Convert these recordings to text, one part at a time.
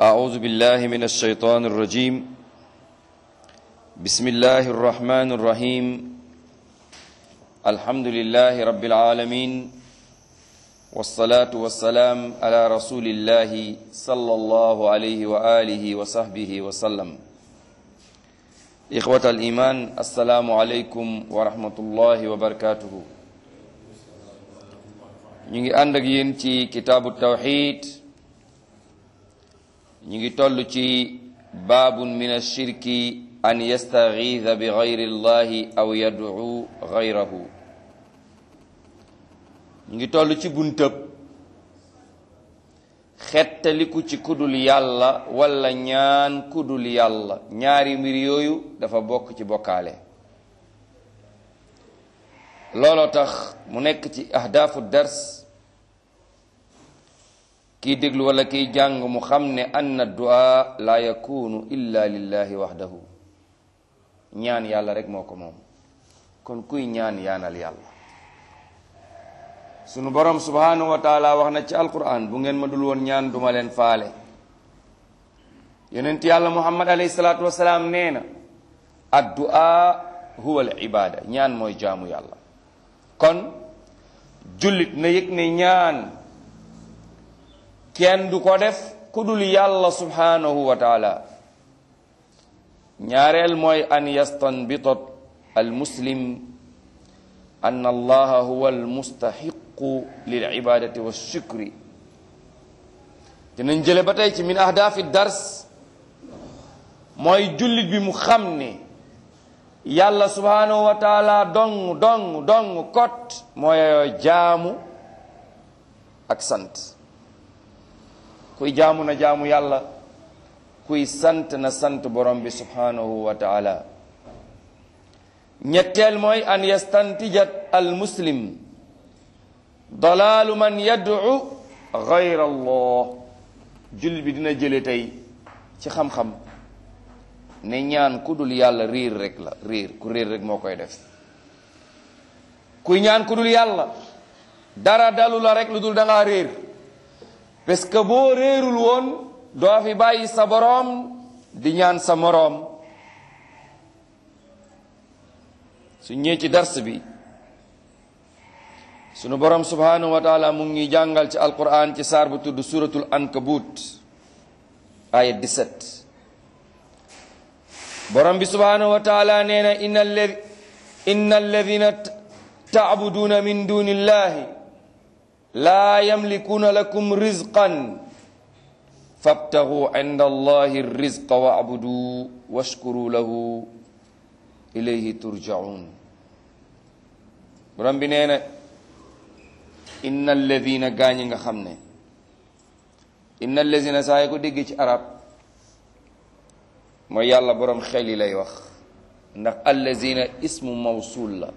أعوذ بالله من الشيطان الرجيم بسم الله الرحمن الرحيم الحمد لله رب العالمين والصلاة والسلام على رسول الله صلى الله عليه وآله وصحبه وسلم إخوة الإيمان السلام عليكم ورحمة الله وبركاته ñu ngi ànd ak yéen ci kitaabu tawxid ñu ngi toll ci baabun min ashirki an yastaxiida bi gayri llahi aw yadcu gayrahu ñu ngi toll ci buntëb xettaliku ci kudul yàlla wala ñaan kudul yàlla ñaari mbir yooyu dafa bokk ci bokkaale looloo tax mu nekk ci ahdaafu dars kiy déglu wala kiy jàng mu xam ne anna du'a la yakunu illa lillahi wahdahu ñaan yàlla rek moo ko moom kon kuy ñaan yaanal yàlla sunu borom subhanahu wa taala wax na ci alquran bu ngeen ma dul woon ñaan duma leen faale yonent yàlla muhammad alayhi salaatu wasalaam nee na addu'a huwa al ibada ñaan mooy jaamu yàlla kon jullit na yëg ne ñaan kenn du ko def ku dul yàlla subhanahu wa taala ñaareel mooy an yastanbitat al muslim an allaha huwa al mustahiqu lil ibadati wa shukri dinañ jële ba tey ci min ahdaafi dars mooy jullit bi mu xam ne yàlla subhanahu wa taala dong dong dong kot mooy jaamu ak sant kuy jaamu na jaamu yàlla kuy sant na sant borom bi subhanahu wa taala ñetteel mooy an yastantijat al muslim dalaalu man yad'u gayra allah jullit bi dina jële tey ci xam-xam ne ñaan ku dul yàlla riir rek la riir ku riir rek moo koy def kuy ñaan ku dul yàlla dara dalu la rek lu dul da ngaa riir parce que boo réerul woon doo fi bàyyi sa boroom di ñaan sa moroom su ñëwee ci dars bi sunu boroom subhanahu wa taala mu ngi jàngal ci alquran ci saar bu tudd suratul ankabut aya 17 borom bi subhanahu wa taala nee na inna alladi inna alladina tacbuduuna min duni illahi laa yamlikuuna lakum rizqan fabtagu inda allahi rizqa wacbudu washkuru lahu ilayhi turjaun borom bi nee na inna alladina gaañi nga xam ne inna alladina saa yi ko dégg ci arab mooy yàlla borom xel yi lay wax ndax allazina ismu mawsul la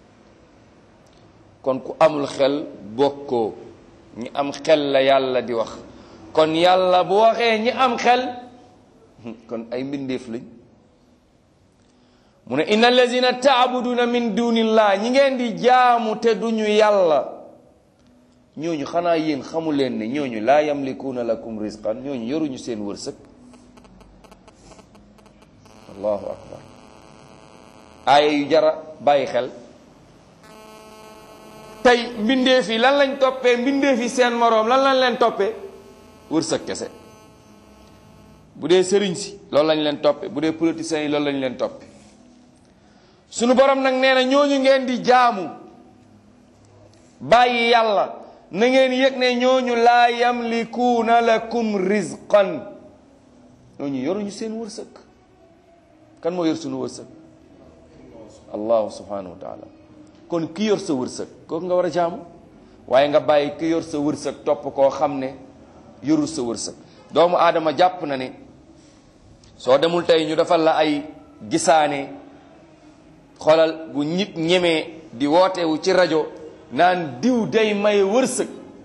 kon ku amul xel bokkoo ñi am xel la yàlla di wax kon yàlla bu waxee ñi am xel kon ay mbindeef lañ mu ne inna allazina taabuduna min dunillah ñi ngeen di jaamu te duñu yàlla ñooñu xanaa yéen xamu leen ne ñooñu laa yamlikuuna lakum rizqan ñooñu yoruñu seen wërsëg allahu akbar aaya yu jara bàyyi xel tey mbindeef yi lan lañ toppee mbindeef yi seen moroom lan lañ leen toppee wërsëg kese bu dee sëriñ si loolu lañ leen toppee bu dee politiciens yi loolu lañ leen toppee sunu borom nag nee na ñooñu ngeen di jaamu bàyyi yàlla na ngeen yëg ne ñooñu laa yamlikuuna lakum rizqan ñooñu yoruñu seen wërsëg kan moo yor sunu wërsëg allahu subhanahu wa taala kon ki yor sa wërsëg kooku nga war a jaamu waaye nga bàyyi ki yor sa wërsëg topp koo xam ne yorul sa wërsëg doomu aadama jàpp na ne soo demul tey ñu defal la ay gisaane xoolal bu nit ñemee di wootewu ci rajo naan diw day may wërsëg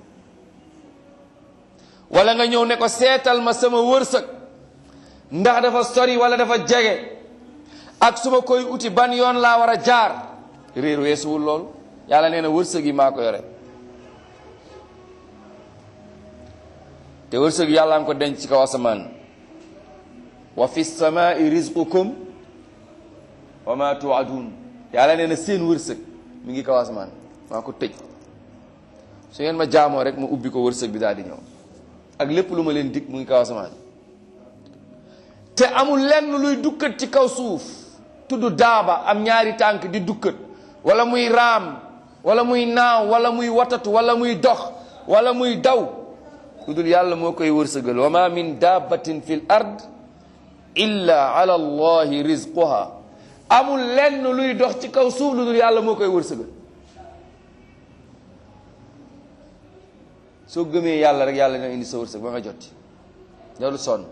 wala nga ñëw ne ko seetal ma sama wërsëg ndax dafa sori wala dafa jege ak su ma koy uti ban yoon laa war a jaar réer weesuwul loolu yàlla nee na wërsëg yi maa ko yore te wërsëg yàlla nga ko denc ci kaw asamaan wa fi samaai rizqukum wa ma tuadun yàlla nee na seen wërsëg mi ngi kaw asamaan maa ko tëj su ngeen ma jaamoo rek ma ubbi ko wërsëg bi daal di ñëw ak lépp lu ma leen dig mu ngi kaw asamaan te amul lenn luy dukkat ci kaw suuf tudd daaba am ñaari tànk di dukkat wala muy raam wala muy naaw wala muy watatu wala muy dox wala muy daw lu dul yàlla moo koy wërsëgal wa ma min dabbatin fi l ard illa ala allahi rizquha amul lenn luy dox ci kaw suuf lu dul yàlla moo koy wërsëgal soo gëmee yàlla rek yàlla dina indi sa wërsëg ba nga jot loolu sonn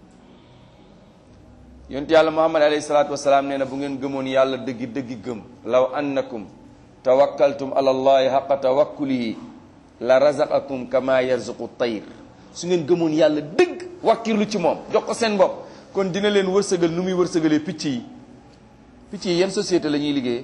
yonent yàlla muhammad alayhi salaatu wasalaam nee na bu ngeen gëmoon yàlla dëggi dëggi gëm law annakum tawakkaltum ala allahi xaqa tawakkulihi la razaqakum kama yarzuqu tayr su ngeen gëmoon yàlla dëgg wakkirlu ci moom jox ko seen bopp kon dina leen wërsëgal nu muy wërsëgalee picc yi picc yi yan société la ñuy liggéeyee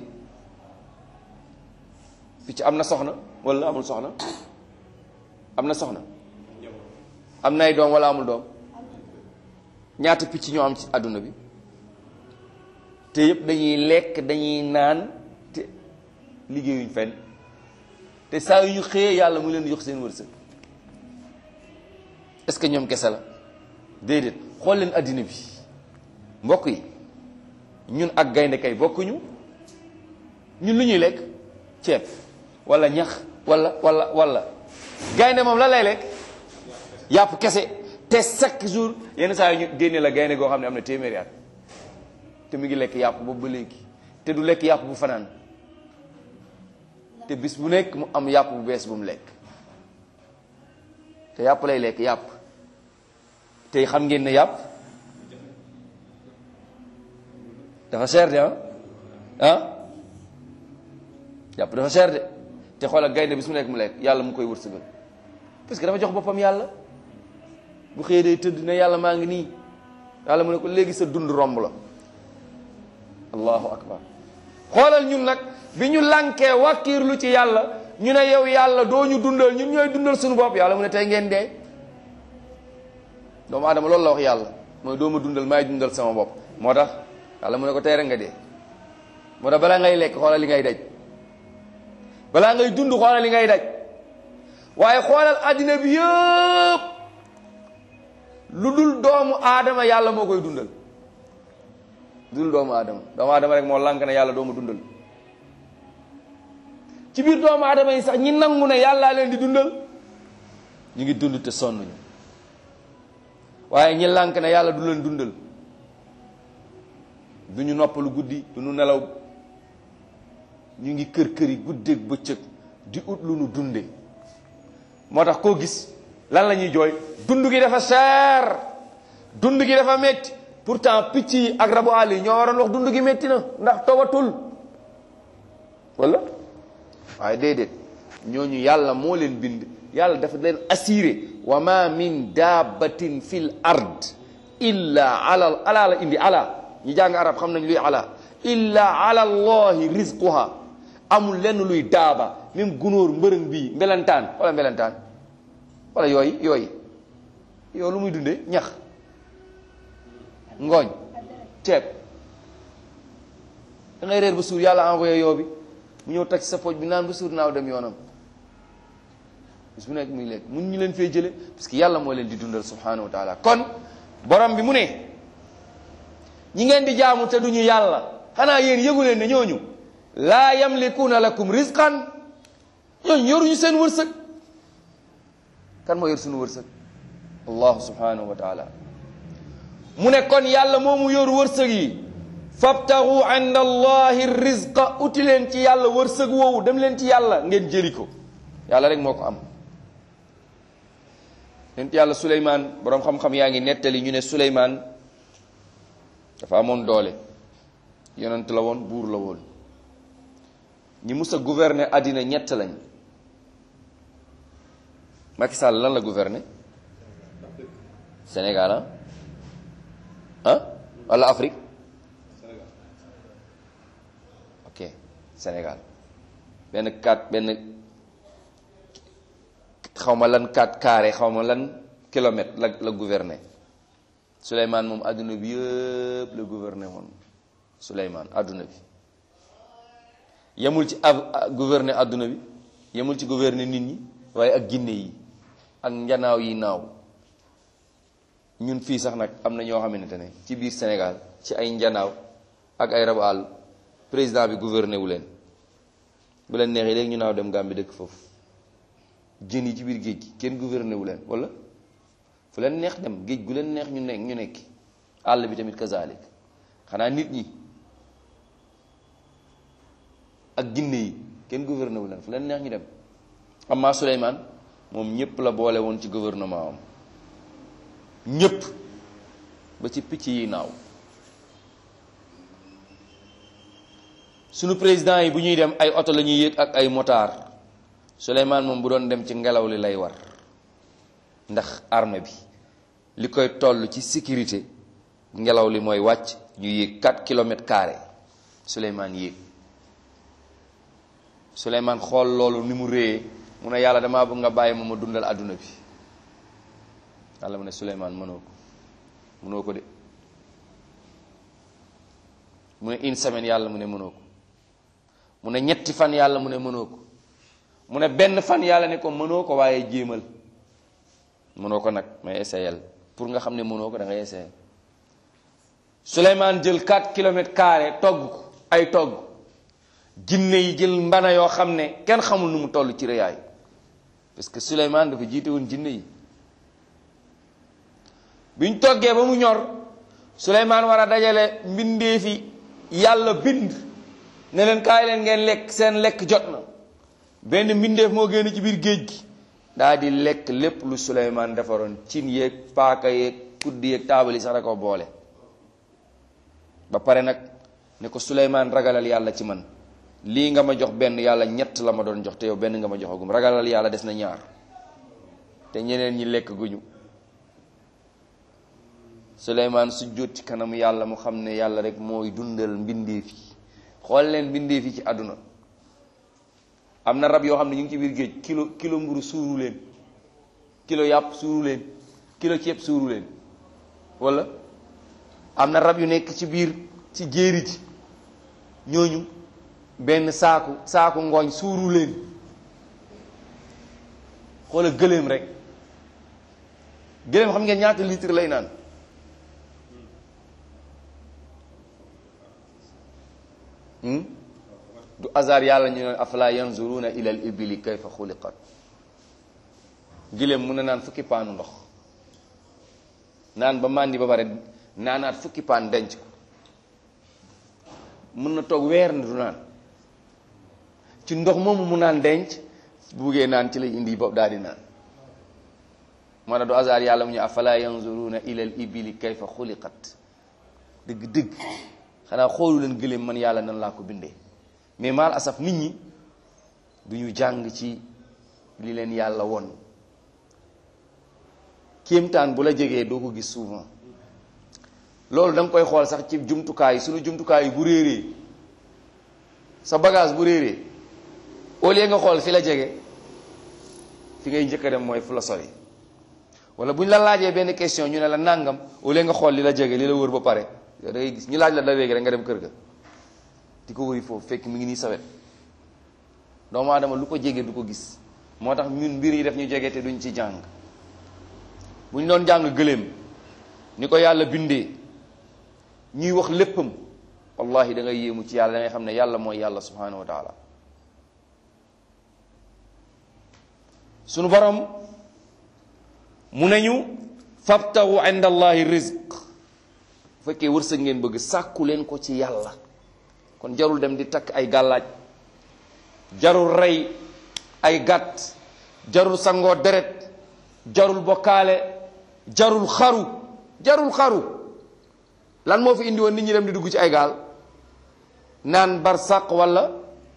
picc am na soxna wala amul soxna am na soxna am na ay doom wala amul doom ñaata picc ñoo am ci àdduna bi te yëpp dañuy lekk dañuy naan te liggéeyuñ fenn te saa yu ñu xëyee yàlla mu leen jox seen wërsëg est-ce que ñoom kese la déedéet xool leen àddina bi mbokk yi ñun ak gaynde kay bokkuñu ñun lu ñuy lekk ceeb wala ñax wala wala wala gaynde moom la lay lekk yàpp kese te chaque jour yenn saa yi ñu génne la gaynde goo xam ne am na téeméeri at te mu ngi lekk yàpp boobu ba léegi te du lekk yàpp bu fanaan te bis bu nekk mu am yàpp bu bees bu mu lekk te yàpp lay lekk yàpp te xam ngeen ne yàpp dafa cher de ah ah yàpp dafa cher de te xoolal gaynde bis mu nekk mu lekk yàlla mu koy wërsëgal parce que dafa jox boppam yàlla bu xëyee day tëdd ne yàlla maa ngi nii yàlla mu ne ko léegi sa dund romb la allahu akbar xoolal ñun nag bi ñu lànkee wàkkiirlu ci yàlla ñu ne yow yàlla doo ñu dundal ñun ñooy dundal suñu bopp yàlla mu ne tey ngeen dee doomu aadama loolu la wax yàlla mooy doo ma dundal maay dundal sama bopp moo tax yàlla mu ne ko tey rek nga dee moo tax balaa ngay lekk xoolal li ngay daj balaa ngay dund xoolal li ngay daj waaye xoolal àddina bi yëpp lu dul doomu aadama yàlla moo koy dundal lu dul doomu aadama doomu aadama rek moo lànk ne yàlla doomu dundal ci biir doomu aadama yi sax ñi nangu ne yàllaa leen di dundal ñu ngi dund te sonnuñu waaye ñi lànk ne yàlla du leen dundal du ñu noppalu guddi du ñu nelaw ñu ngi kër kër yi guddeeg bëccëg di ut lu nu dunde moo tax koo gis lan la ñuy jooy dund gi dafa cher dund gi dafa métti pourtant picc yi ak rabu àll yi ñoo waroon wax dund gi métti na ndax tawatul wala waaye déedéet ñooñu yàlla moo leen bind yàlla dafa leen assuré wa ma min dabbatin fil ard illa ala ala la indi ala ñi jàng arab xam nañ luy ala illa ala allahi rizquha amul lenn luy daaba même gunóor mbërëng bii mbelentaan wala mbelentaan wala yooyu yooyu yow lu muy dunde ñax ngooñ ceeb da ngay reer ba suur yàlla envoyé yoo bi mu ñëw teg sa pooj bi naan ba suur naaw dem yoonam bis bu nekk muy lekk mun ñu leen fee jële parce que yàlla moo leen di dundal subhanahu wa taala kon borom bi mu ne ñi ngeen di jaamu te duñu yàlla xanaa yéen yëgu leen ne ñooñu laa yamlikuuna lakum rizqan ñooñu yoruñu seen wërsëg kan moo yor suñu wërsëg allahu subhanahu wa taala mu ne kon yàlla moomu yor wërsëg yi fabtagu inda allahi rizqa uti leen ci yàlla wërsëg woowu dem leen ci yàlla ngeen jëli ko yàlla rek moo ko am nent yàlla suleymaan boroom xam-xam yaa ngi nettali ñu ne suleymaan dafa amoon doole yonent la woon buur la woon ñi mus a gouverner àddina ñett lañ Macky Sall lan la gouverner Sénégal ah ah wala Afrique ok Sénégal benn kat benn xaw ma lan kat carré xaw ma lan kilomètres la la gouverner Souleymane moom adduna bi yëpp la gouverner woon Souleymane adduna bi yemul ci ab gouverner adduna bi yemul ci gouverner nit ñi waaye ak ginne yi ak njanaaw yi naaw ñun fii sax nag am na ñoo xamante ne ci biir Sénégal ci ay njanaaw ak ay rabu àll président bi gouverner wu leen bu leen neexee léegi ñu naaw dem Gambie dëkk foofu jën yi ci biir géej gi kenn gouverner wu leen wala fu leen neex dem géej gu leen neex ñu nekk ñu nekki àll bi tamit kazalik xanaa nit ñi ak ginne yi kenn gouverner wu leen fu leen neex ñu dem amma Souleymane moom ñëpp la boole woon ci gouvernement am ñëpp ba ci picc yi naaw sunu président yi bu ñuy dem ay oto la ñuy yéeg ak ay motard Souleymane moom bu doon dem ci ngelaw li lay war ndax armée bi li koy toll ci sécurité ngelaw li mooy wàcc ñu yéeg 4 kilomètres carrés Souleymane yéeg Souleymane xool loolu ni mu réyee mu ne yàlla damaa bëgg nga bàyyi ma ma dundal àdduna bi yàlla mu ne Souleymane mënoo ko mënoo ko de mu ne une semaine yàlla mu ne mënoo ko mu ne ñetti fan yàlla mu ne mënoo ko mu ne benn fan yàlla ne ko mënoo ko waaye jéemal mënoo ko nag mais essayel pour nga xam ne mënoo ko da ngay essayel Souleymane jël 4 kilomètres carrés togg ko ay togg jinne yi jël mbana yoo xam ne kenn xamul nu mu toll ci rëyaay parce que Souleymane dafa jiite woon jinne yi biñ toggee ba mu ñor Souleymane war a dajale mbindeefi yàlla bind ne leen kaay leen ngeen lekk seen lekk jot na benn mbindeef moo génn ci biir géej gi daa di lekk lépp lu Souleymane defaroon cin yeeg paaka yeeg kuddi yeeg taabal yi sax da ko boole ba pare nag ne ko Souleymane ragalal yàlla ci man lii nga ma jox benn yàlla ñett la ma doon jox te yow benn nga ma joxagum ragalal yàlla des na ñaar te ñeneen ñi lekk guñu Souleymane su jot ci kanamu yàlla mu xam ne yàlla rek mooy dundal mbindeef yi xool leen mbindeef yi ci àdduna am na rab yoo xam ne ñu ngi ci biir géej kilo kilo mburu suuru leen kilo yàpp suuru leen kilo ceeb suuru leen wala am na rab yu nekk ci biir ci jéeri ji ñooñu benn saaku saaku ngooñ suuru leen xoola gëléem rek gëléem xam ngeen ñaata litre lay naan du hasard yàlla ñu ne afala yanzuruna ila al ibili kayfa xuliqat gëléem mun na naan fukki paanu ndox naan ba màndi ba pare naanaat fukki paan denc ko mën na toog weer na du naan ci ndox moomu mu naan denc bu buggee naan ci lay indi bopp daal di naan moo tax du hasard yàlla mu ñu afala yanzuruna ila al ibili kayfa xuliqat dëgg dëgg xanaa xoolu leen gëléem man yàlla nan laa ko bindee mais maal asaf nit ñi du ñu jàng ci li leen yàlla won kéemtaan bu la jegee doo ko gis souvent loolu da nga koy xool sax ci jumtukaay suñu jumtukaay yi bu réeree sa bagage bu réeree au lieu nga xool fi la jege fi ngay njëkk a dem mooy fu la sori wala bu ñu la laajee benn question ñu ne la nàngam au lieu nga xool li la jege li la wër ba pare yow da ngay gis ñu laaj la da léegi rek nga dem kër ga di ko wëri foofu fekk mi ngi nii sawet doomu aadama lu ko jege du ko gis moo tax ñun mbir yi def ñu jege te duñ ci jàng bu ñu doon jàng gëléem ni ko yàlla bindee ñuy wax léppam wallahi da ngay yéemu ci yàlla da ngay xam ne yàlla mooy yàlla subhanahu wa taala sunu borom mu nañu fabtahu inda allahi rizq bu fekkee wërsëg ngeen bëgg sàkku leen ko ci yàlla kon jarul dem di takk ay gàllaaj jarul rey ay gàtt jarul sangoo deret jarul bokkaale jarul xaru jarul xaru lan moo fi indi woon nit ñi dem di dugg ci ay gaal naan barsaq wala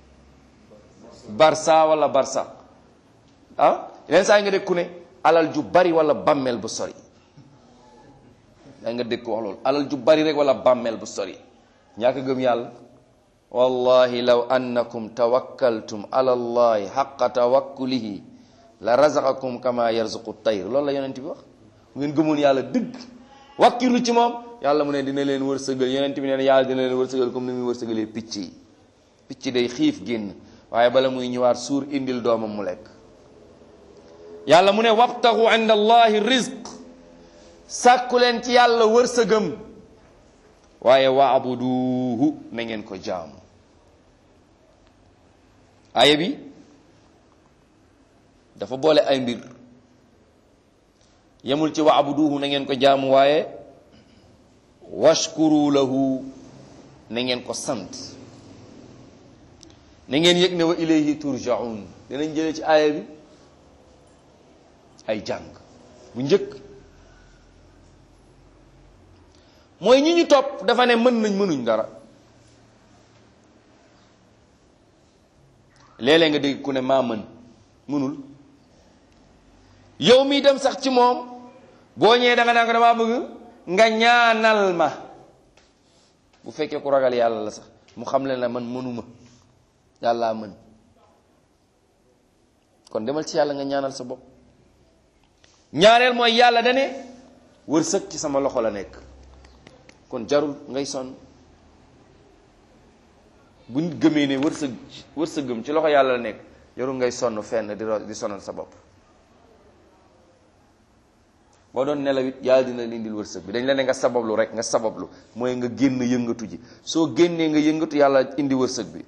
barsa wala barsaq ah yeneen saa yi nga dégg ku ne alal ju bari wala bàmmeel bu sori da nga dégg ko wax loolu alal ju bari rek wala bàmmeel bu sori ñaaka gëm yàlla wallahi law annakum tawakkaltum ala allahi xaqa tawakkulihi la razaqakum kama yarzuqu tayr loolu la yonent bi wax bu ngeen gëmoon yàlla dëgg wàkkilu ci moom yàlla mu ne dina leen wërsëgal yonent bi nee na yàlla dina leen wërsëgal comme ni muy wërsëgalee picc yi picc day xiif génn waaye bala muy ñëwaat suur indil doomam mu lekk yàlla mu ne wabtaxu inda allahi rizq sàkku leen ci yàlla wërsëgam waaye waabuduhu na ngeen ko jaamu aaya bi dafa boole ay mbir yemul ci waabuduhu na ngeen ko jaamu waaye washkuru lahu na ngeen ko sant na ngeen yëg ne wa ilayhi turjaun dinañ jëlee ci aaya bi ay jàng bu njëkk mooy ñi ñu topp dafa ne mën nañ mënuñ dara léeg-léeg nga dégg ku ne maa mën mënul yow mi dem sax ci moom boo ñëwee da nga naan ko damaa bëgg nga ñaanal ma bu fekkee ku ragal yàlla la sax mu xam leen la man mënuma yàllaa mën kon demal ci yàlla nga ñaanal sa bopp ñaareel mooy yàlla dane wërsëg ci sama loxo la nekk kon jarul ngay sonn bu nit gëmee ne wërsëg wërsëgëm ci loxo yàlla la nekk jarul ngay sonn fenn di di sonal sa bopp boo doon nelaw it yàlla dina la indil wërsëg bi dañ la ne nga sabablu rek nga sabablu mooy nga génn yëngatu ji soo génnee nga yëngatu yàlla indi wërsëg bi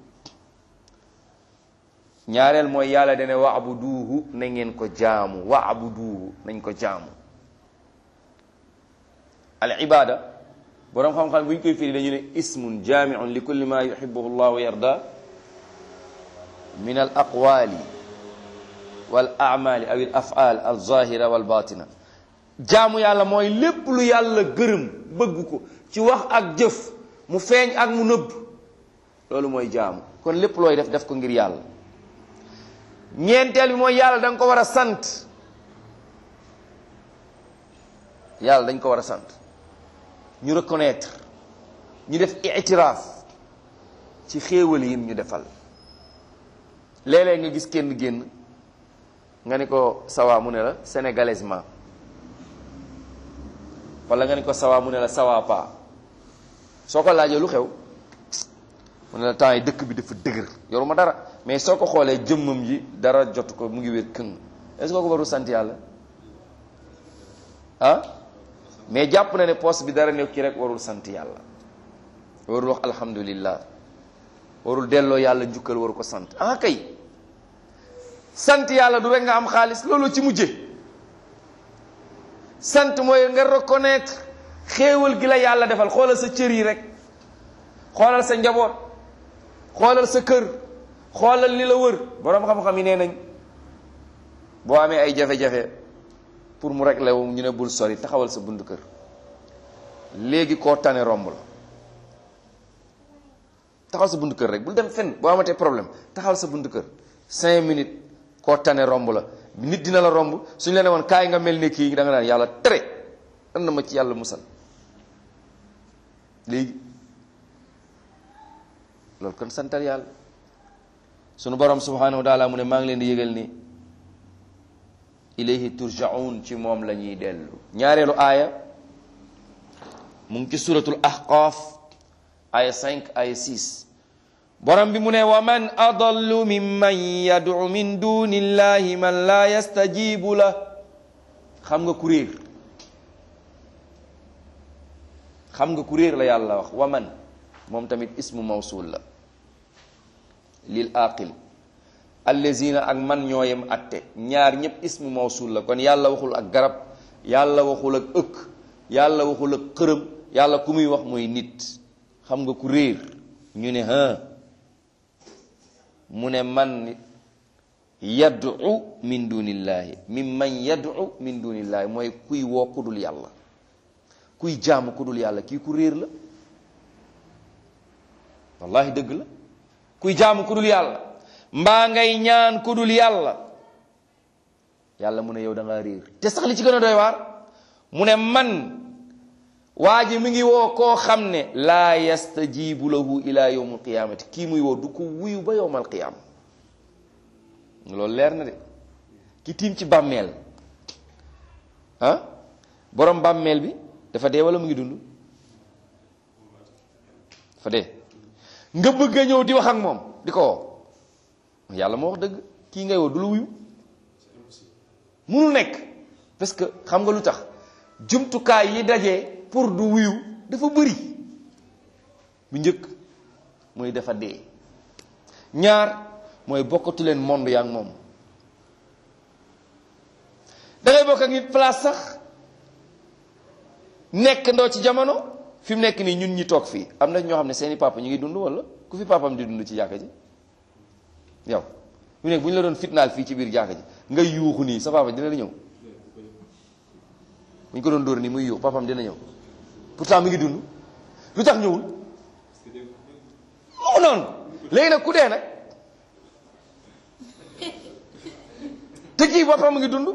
ñaareel mooy yàlla dane waabuduuhu na ngeen ko jaamu waabuduuhu nañ ko jaamu al ibada boroom xam-xam bu ñu koy firi dañu ne ismun jaamiun li kulli ma yuhibuhu llah wa yarda min al aqwali wal amali aw al afal al zahira wal batina jaamu yàlla mooy lépp lu yàlla gërëm bëgg ko ci wax ak jëf mu feeñ ak mu nëbb loolu mooy jaamu kon lépp looy def def ko ngir yàlla ñeenteel bi mooy yàlla da nga ko war a sant yàlla dañ ko war a sant ñu reconnaître ñu def itiraaf ci xéewal yim ñu defal léeg-léeg nga gis kenn génn nga ni ko sawa mu ne la sénégalaisement wala nga ni ko sawa mu ne la sawa pa soo ko laajee lu xew mu ne la temps yi dëkk bi dafa dëgër yoruma dara mais soo ko xoolee jëmmam ji dara jot ko mu ngi wér këng est-ce que ko warul sant yàlla ah mais jàpp na ne poste bi dara nekk ci rek warul sant yàlla warul wax alhamdulillah warul delloo yàlla njukkal waru ko sant ah kay sant yàlla du rek nga am xaalis loolu ci mujje sant mooy nga reconnaître xéewal gi la yàlla defal xoolal sa cër yi rek xoolal sa njaboot xoolal sa kër xoolal li la wër boroom xam-xam yi nee nañ boo amee ay jafe-jafe pour mu régler wu ñu ne bul sori taxawal sa buntu kër léegi koo tane romb la taxawal sa buntu kër rek bul dem fenn boo amatee problème taxawal sa buntu kër cinq minutes koo tane romb la nit dina la romb suñu la ne woon kaay nga mel ne kii da nga naan yàlla tere dan na ma ci yàlla musal léegi loolu kon santal yàlla sunu borom subhanahu wa taala mu ne maa ngi leen di yëgal ni ilayhi turjaun ci moom la ñuy dellu ñaareelu aaya mu ngi ci suratul ahqaaf aaya 5 aaya 6 borom bi mu ne wa man adallu mimman yad'u min dunillahi man la yastajibu la xam nga ku réer xam nga ku réer la yàlla wax wa man moom tamit ismu mawsul la lil aqil allazina ak man ñooyem atte ñaar ñëpp ismu mawsul la kon yàlla waxul ak garab yàlla waxul ak ëkk yàlla waxul ak xërëm yàlla ku muy wax mooy nit xam nga ku réer ñu ne ha mu ne man yad'u min dunillahi min man yad'u min dunillahi mooy kuy woo ku dul yàlla kuy jaamu ku dul yàlla kii ku réer la wallahi dëgg la kuy jaamu ku dul yàlla mbaa ngay ñaan ku dul yàlla yàlla mu ne yow da ngaa réer te sax li ci gën a doy waar mu ne man waa ji mi ngi woo koo xam ne laa yastajibu lahu ila yawm alqiyamati kii muy woo du ko wuyu ba yowm alqiyama loolu leer na de ki tiim ci bàmmeel ah borom bàmmeel bi dafa dee wala mu ngi dund dafa dee nga bëgg a ñëw di wax ak moom di ko woo yàlla moo wax dëgg kii ngay woo du la wuyu munul nekk parce que xam nga lu tax jumtukaay yi dajee pour du wuyu dafa bëri bu njëkk mooy dafa dee ñaar mooy bokkatu leen monde yaa ngi moom dangay bokk ak nit place sax nekk ndoo ci jamono fi mu nekk nii ñun ñi toog fii am na ñoo xam ne seeni papa ñu ngi dund wala ku fi papam di dund ci jàkka ji yow mu nekk bu ñu la doon fitnaal fii ci biir jàkka ji nga yuuxu nii sa papa dina la ñëw bu ñu ko doon dóor nii muy yuuxu papam dina ñëw pourtant mi ngi dund lu tax ñëwul moo noonu léegi nag ku dee nag te kii boppam mu ngi dund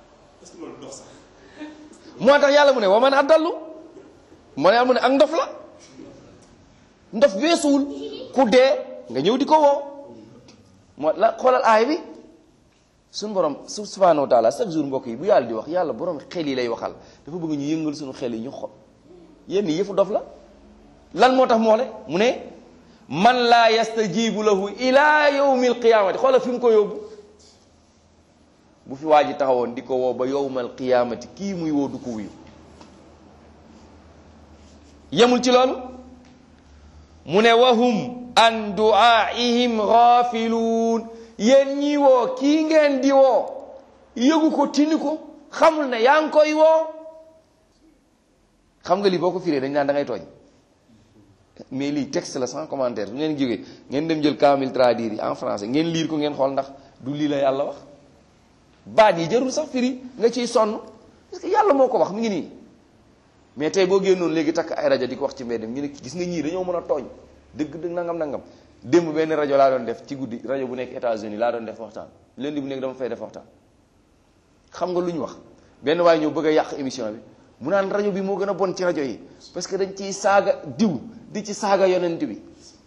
moo tax yàlla mu ne wa man addallu moo ne mu ne ak ndof la ndof weesuwul ku dee nga ñëw di ko woo moo la xoolal aay bi suñu borom su subhanahu wa taala chaque jour mbokk yi bu yàlla di wax yàlla borom xel yi lay waxal dafa bëgg ñu yëngal suñu xel yi ñu xol yenn yëfu dof la lan moo tax moo le mu ne man laa yastajibu lahu ila yawmi alqiyamati xoolal fi mu ko yóbbu bu fi waa ji taxawoon di ko woo ba yowmal qiyaamati kii muy woo du ko wuyu yemul ci loolu mu ne wahum an duaihim ghafiluun yéen ñi woo kii ngeen di woo yëgu ko tini ko xamul ne yaa ngi koy woo xam nga lii boo ko firee dañ naan da ngay tooñ mais lii texte la sans commentaire bu ngeen jógee ngeen dem jël kaamil traduire yi en français ngeen liir ko ngeen xool ndax du lii la yàlla wax baat yi jarul sax firi nga ciy sonn parce que yàlla moo ko wax mi ngi nii mais tey boo génnoon léegi takk ay rajo di ko wax ci mbedd ñu ne gis nga ñii dañoo mën a tooñ dëgg dëgg nangam nangam démb benn rajo laa doon def ci guddi rajo bu nekk États-Unis laa doon def waxtaan lundi bu nekk dama fay def waxtaan xam nga lu ñu wax benn waaye ñëw bëgg a yàq émission bi mu naan rajo bi moo gën a bon ci rajo yi parce que dañ ciy saaga diw di ci saaga yonent bi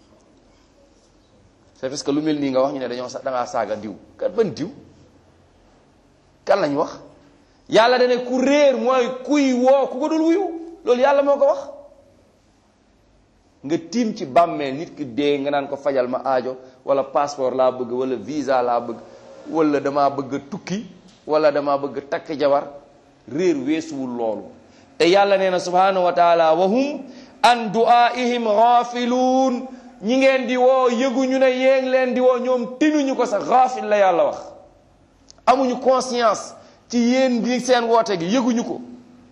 c'est parce que lu mel nii nga wax ñu ne dañoo sa dangaa saaga diw kat ban diw kan lañ wax yàlla dane ku réer mooy kuy woo ku ko dul wuyu loolu yàlla moo ko wax nga tiim ci bàmmeel nit ki dee nga naan ko fajal ma aajo wala passeport laa bëgg wala visa laa bëgg wala damaa bëgg a tukki wala damaa bëgg a takk jabar réer weesuwul loolu te yàlla nee na subhanahu wa taala wa hum an duaihim ghafiluun ñi ngeen di woo yëguñu ne yéeng leen di woo ñoom tinuñu ko sax ghafil la yàlla wax amuñu conscience ci yéen bi seen woote gi yëguñu ko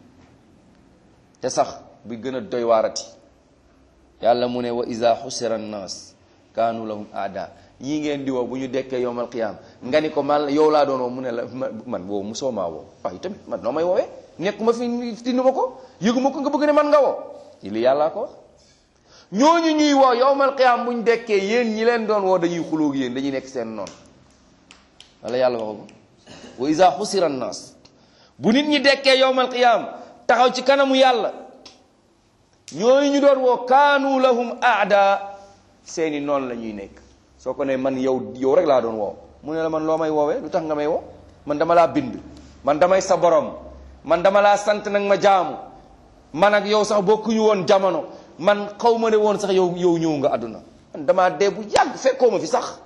te sax bi gën a doy waarati yàlla mu ne wa iza xusira annaas kaanu lahum aada ñii ngeen di woo bu ñu dekkee yowmal qiyaam nga ni ko man yow laa doon woo mu ne la man woo mu soo maa woo waaye tamit man noo may woowee nekk ma fi tindu ma ko yëgu ma ko nga bëgg ne man nga woo li yàllaa ko wax ñooñu ñuy woo yowmal qiyaam bu ñu dekkee yéen ñi leen doon woo dañuy xulóog yéen dañuy nekk seen noonu wala yàlla waxu ko wa iza xusira annaas bu nit ñi dekkee yowmal qiyaam taxaw ci kanamu yàlla ñooñu ñu doon woo kaanu lahum aada seeni noonu la ñuy nekk soo ko ne man yow yow rek laa doon woo mu ne la man loo may woowee lu tax nga may woo man dama laa bind man damay sa borom man dama laa sant nag ma jaamu man ak yow sax bokkuñu woon jamono man xaw ma ne woon sax yow yow ñëw nga àdduna man damaa dee bu yàgg fekkoo ma fi sax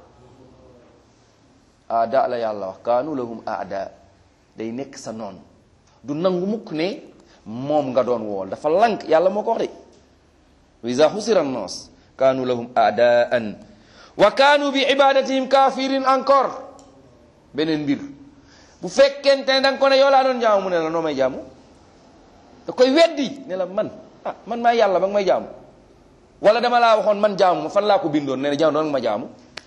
aada la yàlla wax kaanu lahum aada day nekk sa noonu du nangu mukk ne moom nga doon wool dafa lank yàlla moo ko wax de wa iza xusira annas kaanu lahum aadaan wa kaanu bi ibadatihim kafirin encore beneen mbir bu fekkente ne da nga ko ne yow laa doon jaamu mu ne la noo may jaamu da koy weddi ne la man ah man maa yàlla ba nga may jaamu wala dama laa waxoon man jaamu ma fan laa ko bindoon ne na jaamu doon nga ma jaamu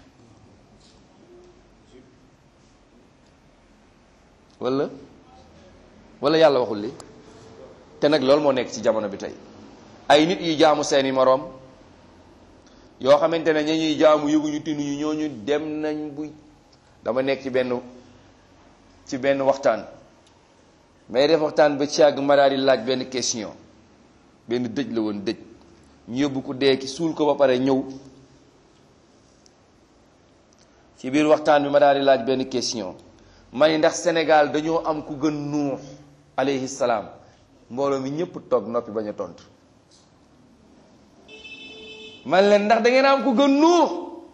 wala wala yàlla waxul li te nag loolu moo nekk ci jamono bi tey ay nit yi jaamu seeni moroom yoo xamante ne ña ñuy jaamu yëguñu tinuñu ñooñu dem nañ bu dama nekk ci benn ci benn waxtaan may def waxtaan ba ci àgg ma daal di laaj benn question benn dëj la woon dëj ñu yóbbu ko dee ki suul ko ba pare ñëw ci biir waxtaan bi ma daal di laaj benn question ma ni ndax Sénégal dañoo am ku gën nuux alayhi salaam mbooloo mi ñëpp toog noppi bañ a tontu man leen ndax da ngeen am ku gën nuux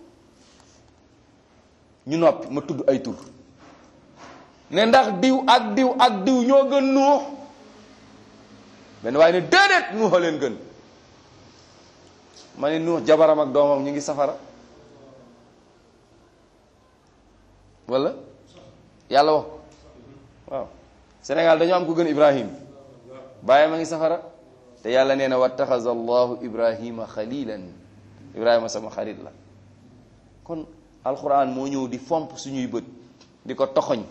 ñu noppi ma tudd ay tur ne ndax diw ak diw ak diw ñoo gën nuux benn waaye ne déedéet nuuxa leen gën ma ne nuux jabaram ak doomam ñu ngi safara wala yàlla wax waaw Sénégal dañoo am ku gën Ibrahim bàyyi ma ngi safara te yàlla nee na wattaxaza allahu ibrahima xalilan ibrahima sama xarit la kon alquran moo ñëw di fomp suñuy bët di ko toxoñ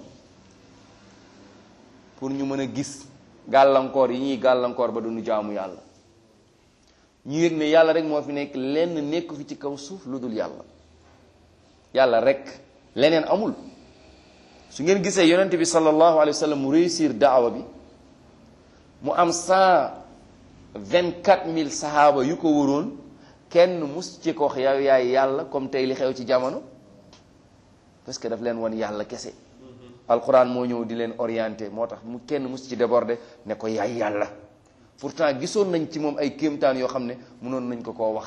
pour ñu mën a gis gàllankoor yi ñuy gàllankoor ba duñu jaamu yàlla ñu yëg ne yàlla rek moo fi nekk lenn nekku fi ci kaw suuf lu dul yàlla yàlla rek leneen amul su ngeen gisee yonente bi sallallahu alayhi wa sallam mu réussir daawa bi mu am cent vingt quatre mille sahaaba yu ko wëroon kenn mus ci ko wax yow yaay yàlla comme tey li xew ci jamono parce que daf leen won yàlla kese alquran moo ñëw di leen orienté moo tax mu kenn mus ci débordé ne ko yaay yàlla pourtant gisoon nañ ci moom ay kéemtaan yoo xam ne mënoon nañ ko koo wax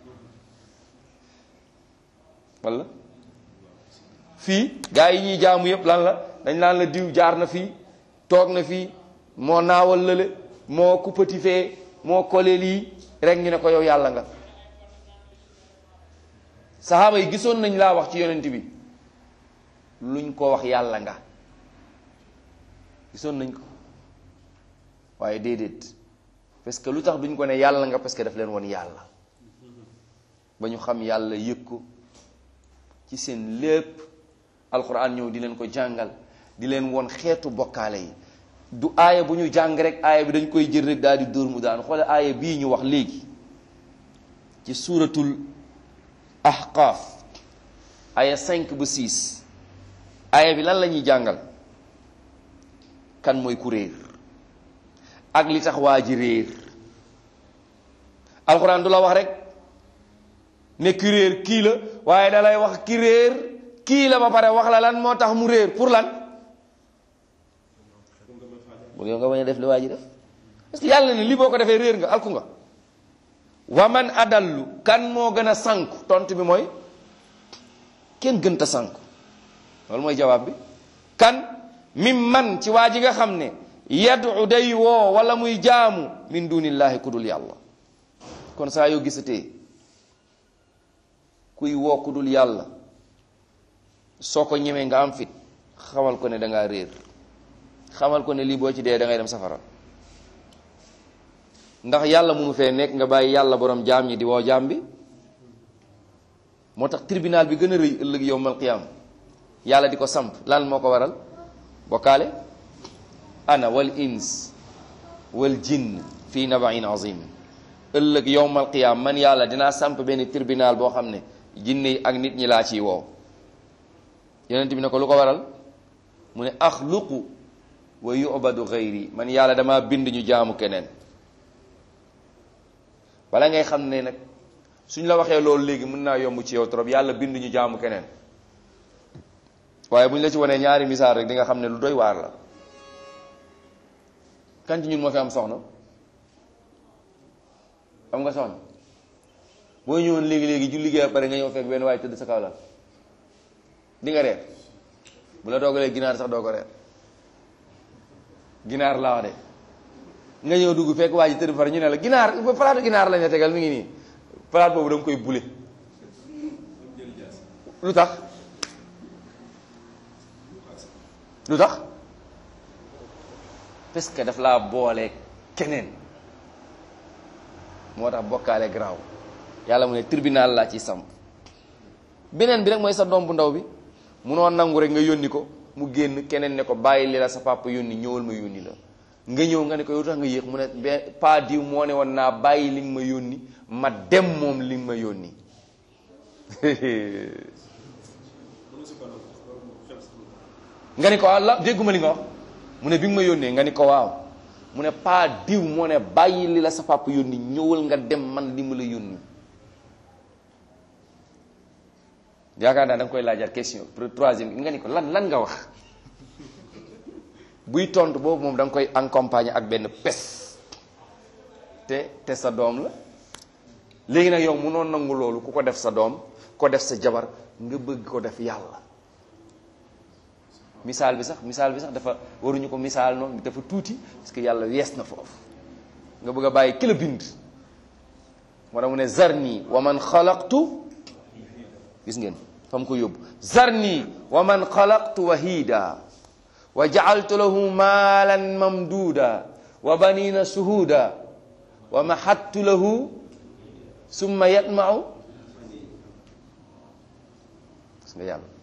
wala fii gaa yi ñuy jaamu yépp lan la dañ naan la diw jaar na fii toog na fii moo naawal lële moo kuppati fee moo kole lii rek ñu ne ko yow yàlla nga saxaaba yi gisoon nañ laa wax ci yonent bi luñ ko wax yàlla nga gisoon nañ ko waaye déedéet parce que lu tax duñ ko ne yàlla nga parce que daf leen woon yàlla ba ñu xam yàlla yëg ko ci seen lépp alxuraan ñëw di leen ko jàngal di leen woon xeetu bokkaale yi du aaya bu ñu jàng rek aaya bi dañ koy jël rek daal di dóor mu daan xoole aaya bii ñu wax léegi ci suuratul ahqaaf aaya 5 ba 6 aaya bi lan la ñuy jàngal kan mooy ku réer ak li tax waa ji réer alxuraan du la wax rek ne ki réer kii la waaye da lay wax ki réer kii la ba pare wax la lan moo tax mu réer pour lan bu yow nga bañ a def li waa ji def parce que yàlla ne lii boo ko defee réer nga alku nga wa man adallu kan moo gën a sànku tontu bi mooy kenn gënta sànku loolu mooy jawaab bi kan mim man ci waa ji nga xam ne yadu day woo wala muy jaamu min dunillahi ku dul yàlla kon saa yoo gisatee kuy woo ku dul yàlla soo ko ñemee nga am fit xamal ko ne da ngaa réer xamal ko ne lii boo ci dee da ngay dem safara ndax yàlla munu fee nekk nga bàyyi yàlla borom jaam ñi di woo jaam bi moo tax tribunal bi gën a rëy ëllëg yowmal qiyaam yàlla di ko samp lan moo ko waral bokkaale ana wal ins wal jinn fii nabain azim ëllëg yowmal qiyaam man yàlla dinaa samp benn tribunal boo xam ne jinne yi ak nit ñi laa ciy woo yonent bi ne ko lu ko waral mu ne axluqu wa yubadu gayri man yàlla dama bind ñu jaamu keneen bala ngay xam ne nag suñ la waxee loolu léegi mën naa yomb ci yow trop yàlla bind ñu jaamu keneen waaye bu ñu la ci wanee ñaari misaal rek di nga xam ne lu doy waar la kan ci ñun moo fi am soxna am nga soxna boo ñëwoon léegi-léegi ju liggéey pare nga ñëw fekk benn waaye tëdd sa kaw la di nga reer bu la doogalee ginaar sax doo ko reer ginaar laa wax de nga ñëw dugg fekk waa ji tëdd far ñu ne la ginaar palaatu ginaar lañ la tegal mi ngi nii palaat boobu da nga koy bule lu tax lu tax parce que daf laa boole keneen moo tax bokkaale garaaw yàlla mu ne tribunal laa ci samp beneen bi rek mooy sa doom bu ndaw bi munoo nangu rek nga yónni ko mu génn keneen ne ko bàyyi li la sa papa yónni ñëwal ma yónni la nga ñëw nga ne ko yow tax nga yéex mu ne be pa diw moo ne woon naa bàyyi li nga ma yónni ma dem moom li nga ma yónni nga ni ko la dégguma li nga wax mu ne bi nga ma yónnee nga ni ko waaw mu ne pa diw moo ne bàyyi li la sa papa yónni ñëwal nga dem man li ma la yónni yaakaar naa da nga koy laajaat question troisième nga ni ko lan lan nga wax buy tontu boobu moom da nga koy accompagner ak benn pes te te sa doom la léegi nag yow munoon nangu loolu ku ko def sa doom ko def sa jabar nga bëgg ko def yàlla misaal bi sax misaal bi sax dafa waruñu ko misaal noonu dafa tuuti parce que yàlla wees na foofu nga bëgg a bàyyi ki la bind moo tax mu ne zarni wa man xalaqtu gis ngeen fa mu ko yóbbu zarni wa man xalaqtu wahida wa jaaltu lahu maalan mamduuda wa banina suhuuda wa mahattu lahu summa yatmau gis nga yàlla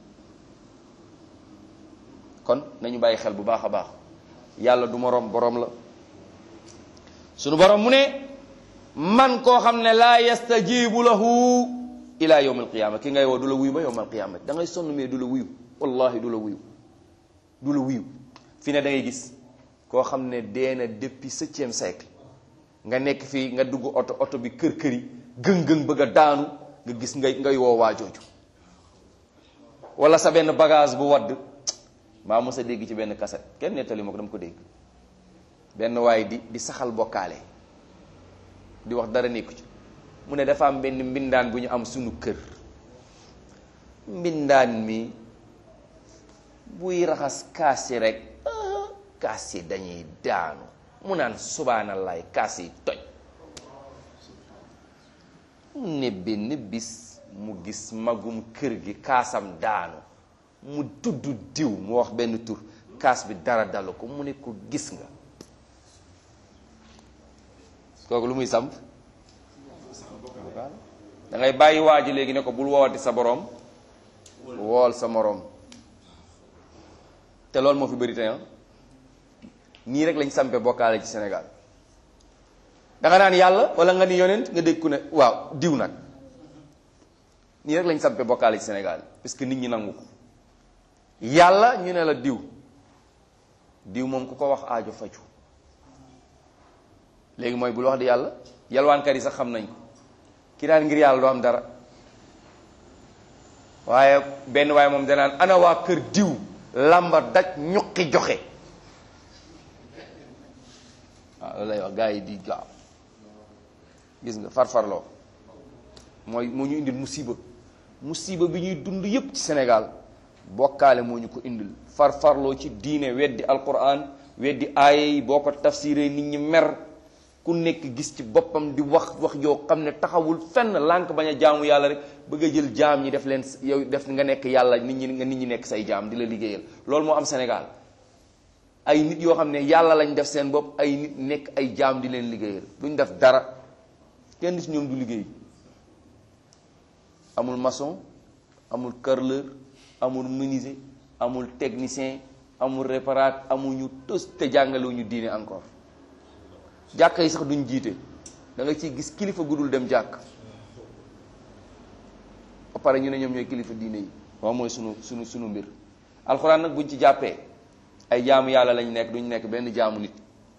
kon nañu bàyyi xel bu baax a baax yàlla du moroom boroom la sunu boroom mu ne man koo xam ne laa yastajibu lahu ila yawm alqiyama ki ngay woo du la wuyu ba yawm alqiyama da ngay sonn mais du la wuyu wallahi du la wuyu du la wuyu fi ne da ngay gis koo xam ne dee na depuis septième siècle nga nekk fii nga dugg oto oto bi kër kër yi gëng-gëng bëgg a daanu nga gis ngay ngay woo waa jooju wala sa benn bagage bu wadd maa mos a dégg ci benn kaset kenn nettali ma ko dama ko dégg benn waaye di di saxal bokkaale di wax dara nekku ci mu ne dafa am benn mbindaan bu ñu am sunu kër mbindaan mi buy raxas kaas yi rek kaas yi dañuy daanu mu naan subhaanallaay kaas yi toj mu ne benn bis mu gis magum kër gi kaasam daanu mu tudd diw mu wax benn tur kaas bi dara dalu ko mu ne ko gis nga kooku lu muy samp da ngay bàyyi waa ji léegi ne ko bul woowati sa boroom wool sa moroom te loolu moo fi bëri tey nii rek lañ sampe bokkaale ci Sénégal da nga naan yàlla wala nga ni yonent nga dégg ku ne waaw diw nag nii rek lañ sampe bokkaale ci Sénégal parce que nit ñi nangu ko yàlla ñu ne la diw diw moom ku ko wax aajo faju léegi mooy bul wax di yàlla yalwaankat yi sax xam nañ ko ki daan ngir yàlla doo am dara waaye benn waaye moom danaan ana waa kër diw làmba daj ñuqi joxe waaw loolu lay wax gars yi di gaaw gis nga farfarloo mooy moo ñu indil musiba musiba bi ñuy dund yépp ci Sénégal bokkaale moo ñu ko indil farfarloo ci diine weddi alquran weddi aaye yi boo ko tafsiree nit ñi mer ku nekk gis ci boppam di wax wax yoo xam ne taxawul fenn lànk bañ a jaamu yàlla rek bëgg a jël jaam ñi def leen yow def nga nekk yàlla nit ñi nga nit ñi nekk say jaam di la liggéeyal loolu moo am Sénégal ay nit yoo xam ne yàlla lañ def seen bopp ay nit nekk ay jaam di leen liggéeyal duñ def dara kenn ci ñoom du liggéey amul maçon amul carreleur amul menuisier amul technicien amul réparateur amuñu tos te jàngalewuñu diine encore jàkka yi sax duñ jiite da nga ciy gis kilifa gudul dem jàkk ba pare ñu ne ñoom ñooy kilifa diine yi waaw mooy sunu sunu sunu mbir alxuraan nag buñ ci jàppee ay jaamu yàlla lañ nekk duñ nekk benn jaamu nit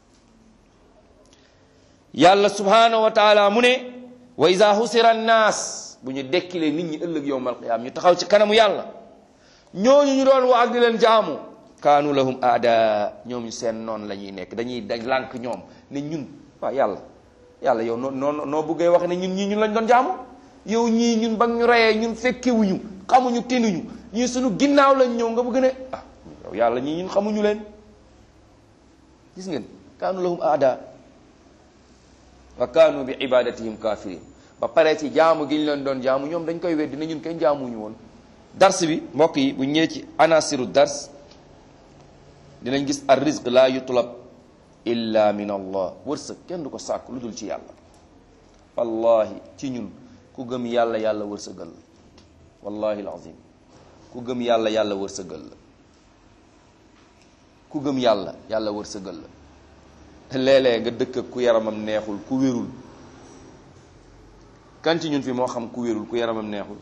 yàlla subhanahu wa taala mu ne wa iza husira annaas bu ñu dekkilee nit ñi ëllëg yowmal qiyaam ñu taxaw ci kanamu yàlla ñooñu ñu doon wax di leen jaamu kaanu lahum aada ñoom seen noonu la ñuy nekk dañuy dañ lànk ñoom ne ñun waaw yàlla yàlla yow noo noo noo bëggee wax ne ñun ñii ñun lañ doon jaamu yow ñii ñun ba ñu reyee ñun fekkewuñu xamuñu tenuñu ñii suñu ginnaaw lañ ñëw nga bëgg ne ah yow yàlla ñii ñun xamuñu leen gis ngeen kaanu lahum aada wa kaanu bi ibadatihim kafirin ba pare ci jaamu gi ñu leen doon jaamu ñoom dañ koy weddi ne ñun kenn jaamuñu woon dars bi mbokk yi bu ñëwee ci anasiru dars dinañ gis ar rizq la yutlab illa min allah wërsëg kenn du ko sàkk lu dul ci yàlla wallahi ci ñun ku gëm yàlla yàlla wërsëgal la wallahi alazim ku gëm yàlla yàlla wërsëgal la ku gëm yàlla yàlla wërsëgal la léeg-léeg nga dëkk ak ku yaramam neexul ku wérul kan ci ñun fi moo xam ku wérul ku yaramam neexul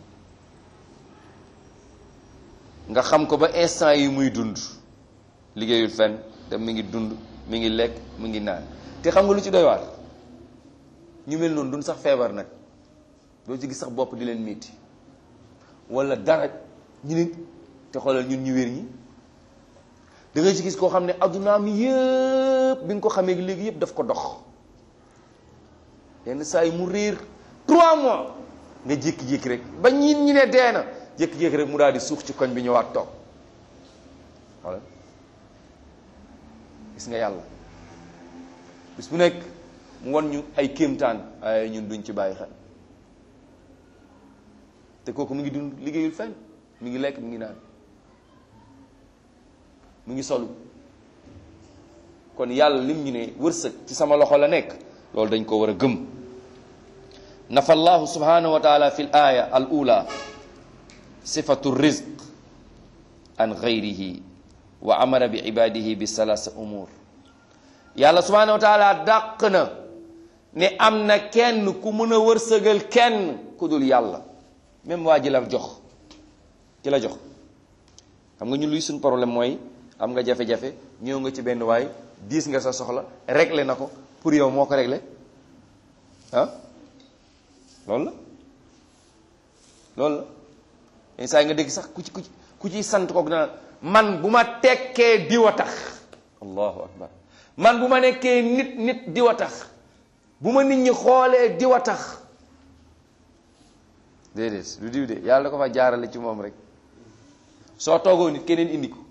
nga xam ko ba instant yi muy dund liggéeyul fenn te mi ngi dund mi ngi lekk mi ngi naan te xam nga lu ci doy waar ñu mel noonu dund sax feebar nag doo ci gis sax bopp di leen miiti wala dara ñu ne te xoolal ñun ñu wér ñi da ngay ci gis koo xam ne addunaam yëpp bi nga ko xamee léegi yëpp daf ko dox yenn saa yi mu réer trois mois nga jékki-jékki rek ba ñin ñi ne dee na jékki-jékki rek mu daal di suux ci koñ bi ñëwaat toog wala gis nga yàlla bis bu nekk mu won ñu ay kéemtaan ay ñun duñ ci bàyyi xel te kooku mu ngi dund liggéeyul fenn mi ngi lekk mi ngi naan mu ngi solu kon yàlla lim ñu ne wërsëg ci sama loxo la nekk loolu dañ ko war a gëm nafa allahu subhanahu wa taala fi l aya al ula sifatu rizq an gayrihi wa amara bi ibadihi bi salasa umur yàlla subhanahu wa taala dàq na ne am na kenn ku mën a wërsëgal kenn ku dul yàlla même waa ji la jox ci la jox xam nga ñun luy suñ problème mooy am nga jafe-jafe ñëw nga ci benn waay diis nga sa soxla réglé na ko pour yow moo ko réglé ah loolu la loolu la yenn saa yi nga dégg sax ku ci ku ci ku ciy sant kook dana man bu ma tekkee diw a tax allahu akbar man bu ma nekkee nit nit diw a tax bu ma nit ñi xoolee diw a tax déedéet lu diw de yàlla da ko fa jaarale ci moom rek soo toogoo nit keneen indi ko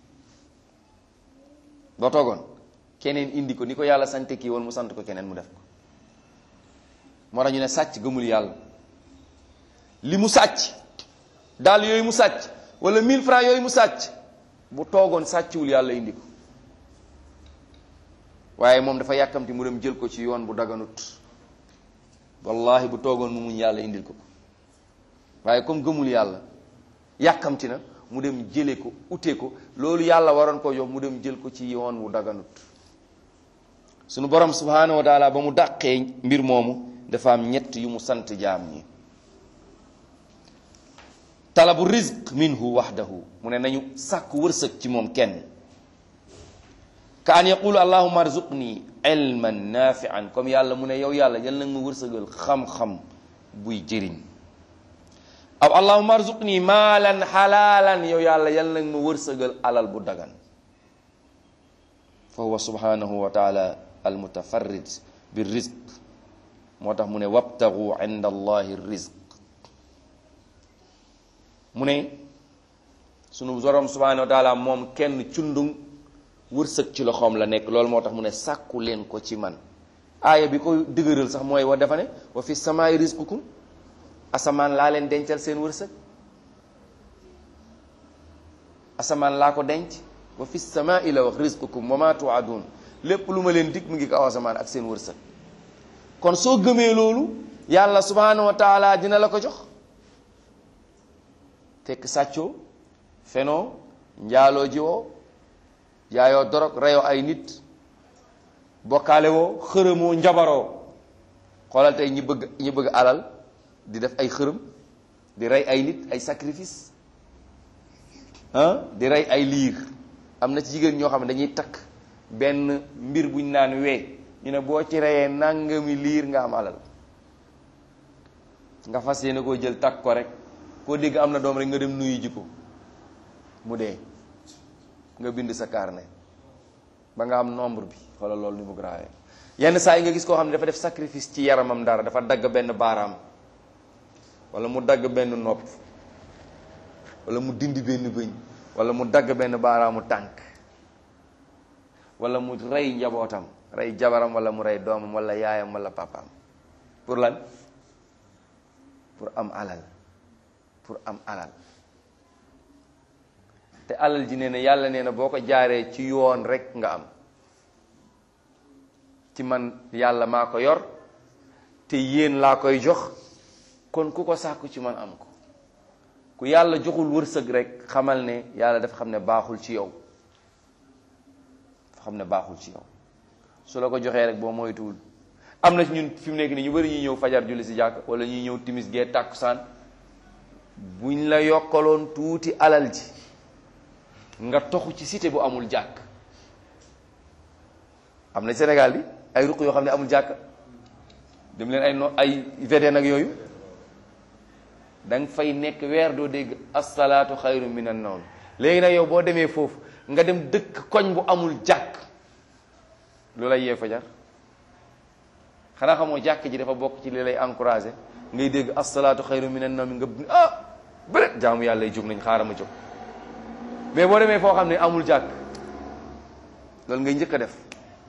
boo toogoon keneen indi ko ni ko yàlla sante kii woon mu sant ko keneen mu def ko moo tax ñu ne sàcc gëmul yàlla li mu sàcc daal yooyu mu sàcc wala 1000 francs yooyu mu sàcc bu toogoon sàcciwul yàlla indi ko waaye moom dafa yàkkamti mu dem jël ko ci yoon bu daganut wallahi bu toogoon mu muñ yàlla indil ko ko waaye comme gëmul yàlla yàkkamti na mu dem jële ko ute ko loolu yàlla waroon ko jox mu dem jël ko ci yoon wu daganut sunu borom subhanahu wa taala ba mu dàqee mbir moomu dafa am ñett yu mu sant jaam ñi talabu rizq minhu wahdahu mu ne nañu sàkk wërsëg ci moom kenn ka an yaqulu allahuma arzuqni ilman nafian comme yàlla mu ne yow yàlla yal nag ma wërsëgal xam-xam buy jëriñ aw allahuma arzuqni maalan xalaalan yow yàlla yal nag ma wërsëgal alal bu dagan fa huwa subhanahu wa taala almutafarrid bi rizq moo tax mu ne wabtagu inda allahi rizq mu ne sunu borom subhanahu wa taala moom kenn cundung wërsëg ci loxoom la nekk loolu moo tax mu ne sàkku leen ko ci man aaya bi ko dëgëral sax mooy wa dafa ne wa fi samaay rizqukum asamaan laa leen dencal seen wërsëg asamaan laa ko denc wa fi samaai la wax rizqukum wa ma tuadun lépp lu ma leen dig mu ngi kaw asamaan ak seen wërsëg kon soo gëmee loolu yàlla subhanahu wa taala dina la ko jox fekk sàccoo fenoo njaaloo jiwoo jaayoo dorog reyoo ay nit bokkaale woo xërëmoo njabaroo xoolal tey ñi bëgg ñi bëgg alal di def ay xërëm di rey ay nit ay sacrifice ah di rey ay liir am na ci jigéen ñoo xam ne dañuy takk benn mbir buñ naan wee ñu ne boo ci reyee nangami liir nga am alal nga fas yéene koo jël takk ko rek koo dégg am na doom rek nga dem nuyu ji ko mu dee nga bind sa carnet ba nga am nombre bi wala loolu ni mu grave yenn saa yi nga gis koo xam ne dafa def sacrifice ci yaramam dara dafa dagg benn baaraam wala mu dagg benn nopp wala mu dindi benn bëñ wala mu dagg benn baaraamu tànk wala mu rey njabootam rey jabaram wala mu rey doomam wala yaayam wala papaam pour lan pour am alal pour am alal te alal ji nee na yàlla nee na boo ko jaaree ci yoon rek nga am ci man yàlla maa ko yor te yéen laa koy jox kon ku ko sàkku ci man am ko ku yàlla joxul wërsëg rek xamal ne yàlla dafa xam ne baaxul ci yow dafa xam ne baaxul ci yow su la ko joxee rek boo moytuwul am na ci ñun fi mu nekk nii ñu bari ñuy ñëw fajar julli si jàkk wala ñuy ñëw timis gee tàkkusaan buñ la yokkaloon tuuti alal ji nga toxu ci cité bu amul jàkk am na Sénégal bi ay ruq yoo xam ne amul jàkk dem leen ay no ay VDN ak yooyu da nga fay nekk weer doo dégg asalaatu xayru minan nawm léegi nag yow boo demee foofu nga dem dëkk koñ bu amul jàkk lu lay yee fajar xanaa xamoo jàkk ji dafa bokk ci li lay encouragé ngay dégg asalaatu xayru minan nawmi nga ah bëre jaamu yàlla yi jóg nañ xaaral ma jóg mais boo demee foo xam ne amul jàkk loolu ngay njëkk a def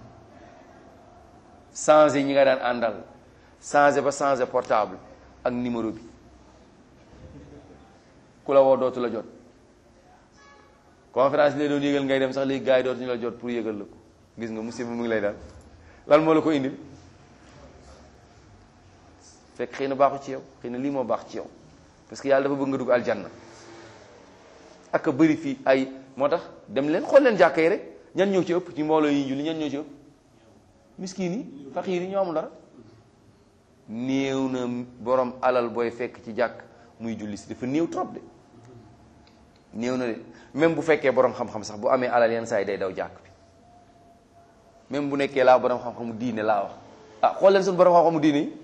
changé ñi nga daan àndal changé ba changé portable ak numéro bi ku la woo dootu la jot conférence bi lay doon yëgal ngay dem sax léegi gars yi dootuñu la jot pour yëgal la ko gis nga musiba mu ngi lay daal lan moo la ko indil fekk xëy na baaxu ci yow xëy na lii moo baax ci yow parce que yàlla dafa bëgg nga dugg aljanna ak a bëri fii ay moo tax dem leen xool leen jàkka yi rek ñan ñëw ci ëpp ci mbooloo yi julli ñan ñëw ci ëpp miskin yi faqiir yi ñoo amul dara néew na borom alal booy fekk ci jàkk muy julli si dafa néew trop de néew na de même bu fekkee borom xam-xam sax bu amee alal yenn saa yi day daw jàkk bi même bu nekkee laa borom xam-xamu diine laa wax ah xool leen suñu borom xam-xamu diine yi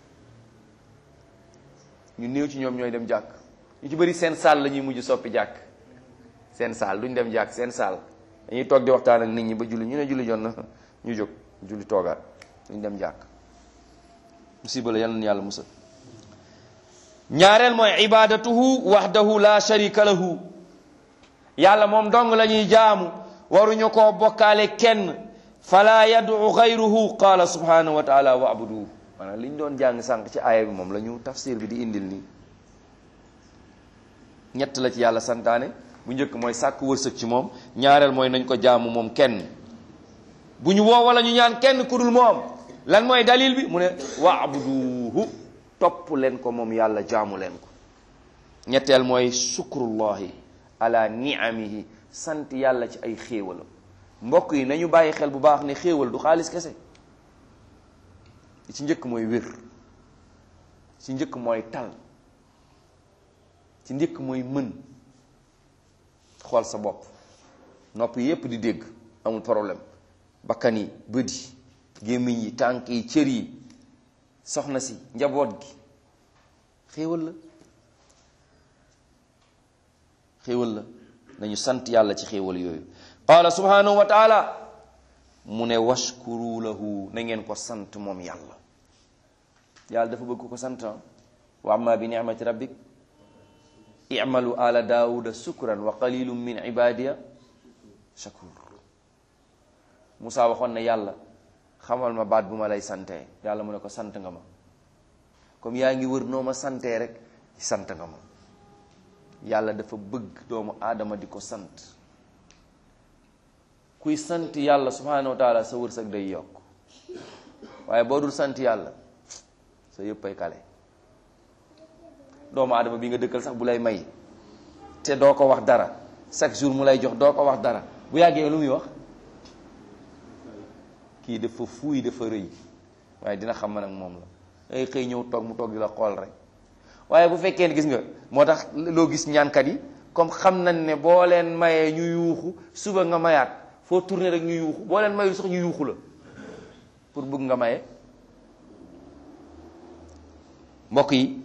ñu néew ci ñoom ñooy dem jàkk ñu ci bëri seen saal la ñuy mujj soppi jàkk seen saal duñ dem jàkk seen saal dañuy toog di waxtaan ak nit ñi ba julli ñu ne julli jot na ñu jóg julli toogaat duñ dem jàkk musiba la yal na yàlla musal ñaareel mooy ibadatuhu wahdahu la sharika lahu yàlla moom dong la ñuy jaamu waruñu koo bokkaale kenn fala yad'u ghayruhu qala subhanahu wa taala wa abuduhu maanaam li ñu doon jàng sànq ci aaya bi moom la ñu tafsir bi di indil nii ñett la ci yàlla santaane bu njëkk mooy sàkk wërsëg ci moom ñaareel mooy nañ ko jaamu moom kenn bu ñu woo wala ñu ñaan kenn ku dul moom lan mooy dalil bi mu ne waabuduhu topp leen ko moom yàlla jaamu leen ko ñetteel mooy shukrullahi ala niamihi sant yàlla ci ay xéewalam mbokk yi nañu bàyyi xel bu baax ne xéewal du xaalis kese ci njëkk mooy wér ci njëkk mooy tal ci njëkk mooy mën xool sa bopp nopp yi yépp di dégg amul problème bakkan yi bët yi gémmiñ yi tànk yi cër yi soxna si njaboot gi xéewal la xéewal la nañu sant yàlla ci xéewal yooyu qaala subhanahu wa taala mu ne washkuru lahu na ngeen ko sant moom yàlla yàlla dafa bëgg ko sant wa amma bi ni'mati rabbik i'malu ala daawuda sukran wa qalilum min ibadiya shakur Musaa waxoon ne yàlla xamal ma baat bu ma lay santee yàlla mu ne ko sant nga ma comme yaa ngi wër noo ma santee rek sant nga ma yàlla dafa bëgg doomu aadama di ko sant kuy sant yàlla subhanahu wa taala sa wërsëg day yokk waaye boo dul sant yàlla sa yëpp ay kale doomu aadama bi nga dëkkal sax bu lay may te doo ko wax dara chaque jour mu lay jox doo ko wax dara bu yàggee lu muy wax kii dafa fuuy dafa rëy waaye dina xam man ak moom la ay xëy ñëw toog mu toog di la xool rek waaye bu fekkee ne gis nga moo tax loo gis ñaankat yi comme xam nañ ne boo leen mayee ñu yuuxu suba nga mayaat foo tourné rek ñu yuuxu boo leen mayul sax ñu yuuxu la pour bëgg nga maye mbokk yi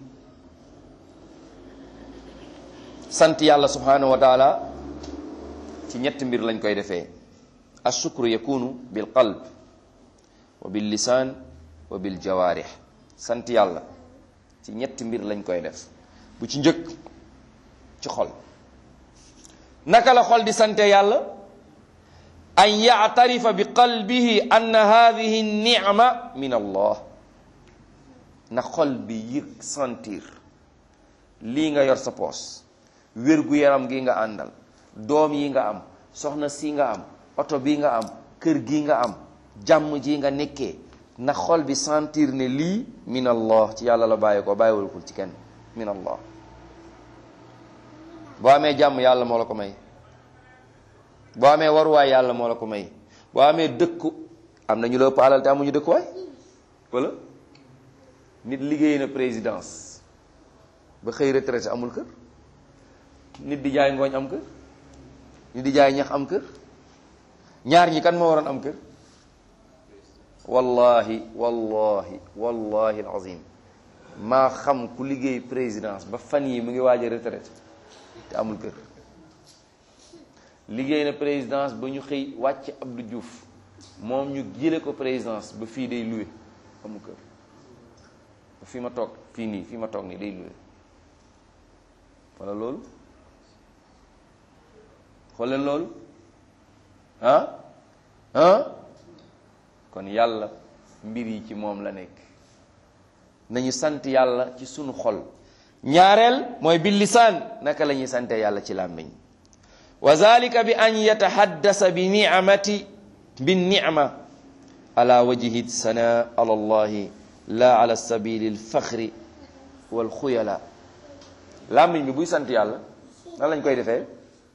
sant yàlla subhanahu wa taala ci ñetti mbir lañ koy defee ashukru yakunu bil qalb wa bil lisaan wa bil jawaarih sant yàlla ci ñetti mbir lañ koy def bu ci njëkk ci xol naka la xol di sante yàlla an yactarifa bi qalbihi anna hadihi nicma min allah na xol bi yëg sentir lii nga yor sa poos wér-gu-yaram gi nga àndal doom yi nga am soxna si nga am oto bi nga am kër gi nga am jàmm ji nga nekkee na xol bi sentir ne lii min allah ci yàlla la bàyyi ko bàyyiwul ko ci kenn min allah boo amee jàmm yàlla moo la ko may boo amee waruwaay yàlla moo la ko may boo amee dëkku am na ñu la ëpp alal te amuñu dëkkuwaay wala nit liggéey na présidence ba xëy retraité amul kër nit di jaay ngooñ am kër nit di jaay ñax am kër ñaar ñi kan moo waroon am kër wallahi wallahi wallahi alazim maa xam ku liggéey présidence ba fan yi mu ngi waaj a retraité te amul kër liggéey na présidence ba ñu xëy wàcc Abdou Diouf moom ñu jële ko présidence ba fii day loué amu kër fii ma toog fii nii fii ma toog nii day luwe wala loolu xool leen loolu ah ah kon yàlla mbir yi ci moom la nekk nañu sant yàlla ci sunu xol ñaareel mooy bil lisaan naka la ñuy sante yàlla ci làmmiñ wa zalika bi an yatahaddasa bi ni'mati bi ni'ma ala wajhi sana ala allahi la ala sabili alfaxri wal xuyala làmmiñ bi buy sant yàlla nan lañ koy defee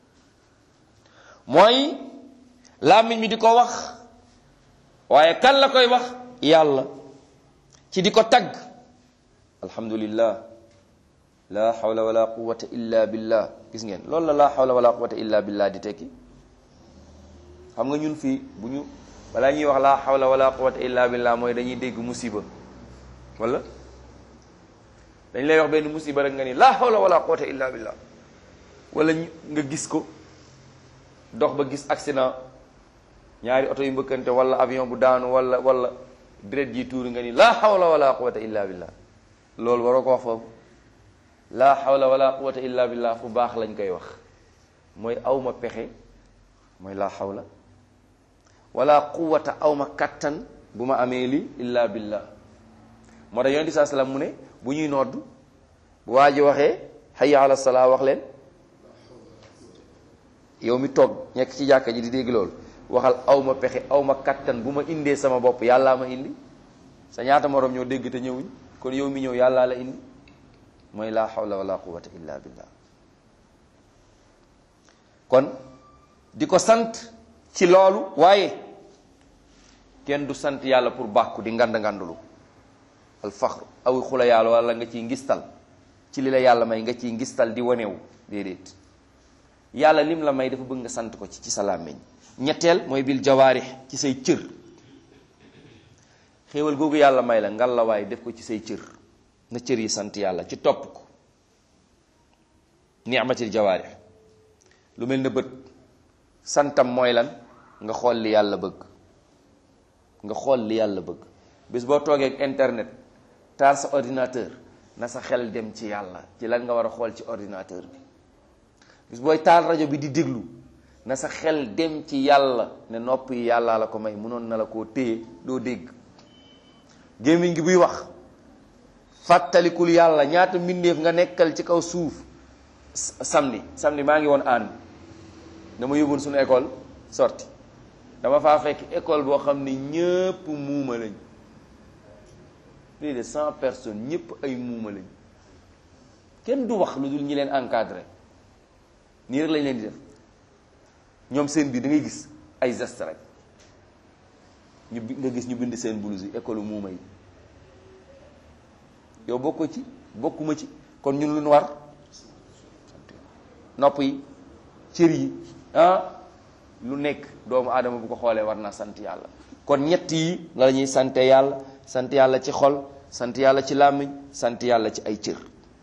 mooy làmmiñ bi di ko wax waaye kan la koy wax yàlla ci di ko tagg alhamdulillah la hawla wala quwwata illa billah gis ngeen loolu la la hawla wala quwwata illa billah di tekki xam nga ñun fii bu ñu balaa ñuy wax la hawla wala quwwata illa billah mooy dañuy dégg musiba wala dañ lay wax benn musiba rek nga ni la hawla wala quwwata illa billah wala nga gis ko dox ba gis accident ñaari oto yu mbëkkante wala avion bu daanu wala wala deret ji tuuri nga ni la hawla wala quwwata illa billah loolu waroo ko wax foofu la hawla wala quwwata illa billah fu baax lañ koy wax mooy awma pexe mooy la hawla wala quwwata awma kattan bu ma amee li illa billah moo tax yonent saa salaam mu ne bu ñuy nodd bu waa ji waxee hayya ala salaa wax leen yow mi toog nekk ci jàkka ji di dégg loolu waxal aw ma pexe aw ma kattan bu ma indee sama bopp yàllaa ma indi sa ñaata moroom ñoo dégg te ñëwuñ kon yow mi ñëw yàllaa la indi mooy laa hawla wala quwwata illa billah kon di ko sant ci loolu waaye kenn du sant yàlla pour bàkku di ngand ngandulu al faxru aw xula yàlla wala nga ciy ngistal ci li la yàlla may nga ciy ngistal di wanewu déedéet yàlla lim la may dafa bëgg nga sant ko ci ci sa làmmiñ ñetteel mooy bil jawaarix ci say cër xéewal googu yàlla may la ngal la waaye def ko ci say cër na cër yi sant yàlla ci topp ko ni'matil jawaarix lu mel ne bët santam mooy lan nga xool li yàlla bëgg nga xool li yàlla bëgg bis boo toogee ak internet taal sa ordinateur na sa xel dem ci yàlla ci lan nga war a xool ci ordinateur bi bis booy taal rajo bi di déglu na sa xel dem ci yàlla ne nopp yi yàllaa la ko may mënoon na la koo téye doo dégg gémmiñ gi buy wax fàttalikul yàlla ñaata mbindeef nga nekkal ci kaw suuf samedi samedi maa ngi woon ànd dama yóbboon suñu école sorti dama faa fekk école boo xam ne ñëpp muuma lañ plus de cent personnes ñëpp ay muuma lañ kenn du wax lu dul ñi leen encadré nii rek lañ leen di def ñoom seen biir da ngay gis ay geste rek ñu nga gis ñu bind seen blouse yi école muuma yi yow bokkoo ci bokkuma ci kon ñun lu ñu war nopp yi cër yi ah lu nekk doomu aadama bu ko xoolee war naa sant yàlla kon ñett yi la ñuy sante yàlla sant yàlla ci xol sant yàlla ci làmmiñ sant yàlla ci ay cër